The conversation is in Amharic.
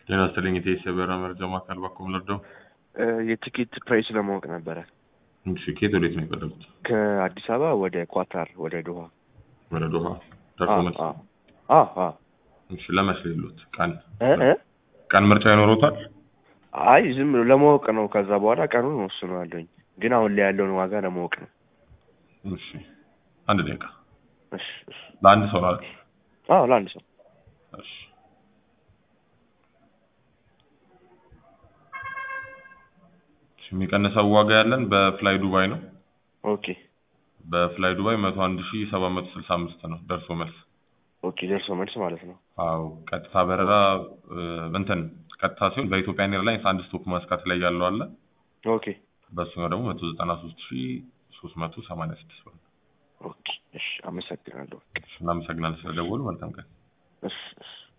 ጤና ይስጥልኝ የኢትዮ የበረራ መረጃ ማዕከል ባኮ ምለርደው የቲኬት ፕራይስ ለማወቅ ነበረ። እሺ ከየት ወዴት ነው የፈለጉት? ከአዲስ አበባ ወደ ኳታር ወደ ዶሃ። ወደ ዶሃ ደርሶ መልስ። አ- አ- አ- አ- እሺ ለመቼ ሌሎት ቀን እ እ? ቀን ምርጫ ይኖሮታል? አይ ዝም ብሎ ለማወቅ ነው። ከዛ በኋላ ቀኑን ወስነዋለሁኝ። ግን አሁን ላይ ያለውን ዋጋ ለማወቅ ነው። እሺ አንድ ደቂቃ እሺ እሺ። ለአንድ ሰው ናት። አዎ ለአንድ ሰው እሺ እሺ፣ የሚቀንሰው ዋጋ ያለን በፍላይ ዱባይ ነው። ኦኬ በፍላይ ዱባይ መቶ አንድ ሺ ሰባት መቶ ስልሳ አምስት ነው ደርሶ መልስ። ኦኬ ደርሶ መልስ ማለት ነው። አዎ ቀጥታ በረራ እ፣ እንትን ቀጥታ ሲሆን በኢትዮጵያ ኤርላይንስ አንድ ስቶፕ መስካት ላይ ያለው አለ። ኦኬ በሱኛው ደግሞ መቶ ዘጠና ሶስት ሺ ሶስት መቶ ሰማንያ ስድስት ብር ነው። ኦኬ እሺ። አመሰግናለሁ። እሺ፣ እናመሰግናለን ስለደወሉ። መልካም ቀን። እሺ እሺ።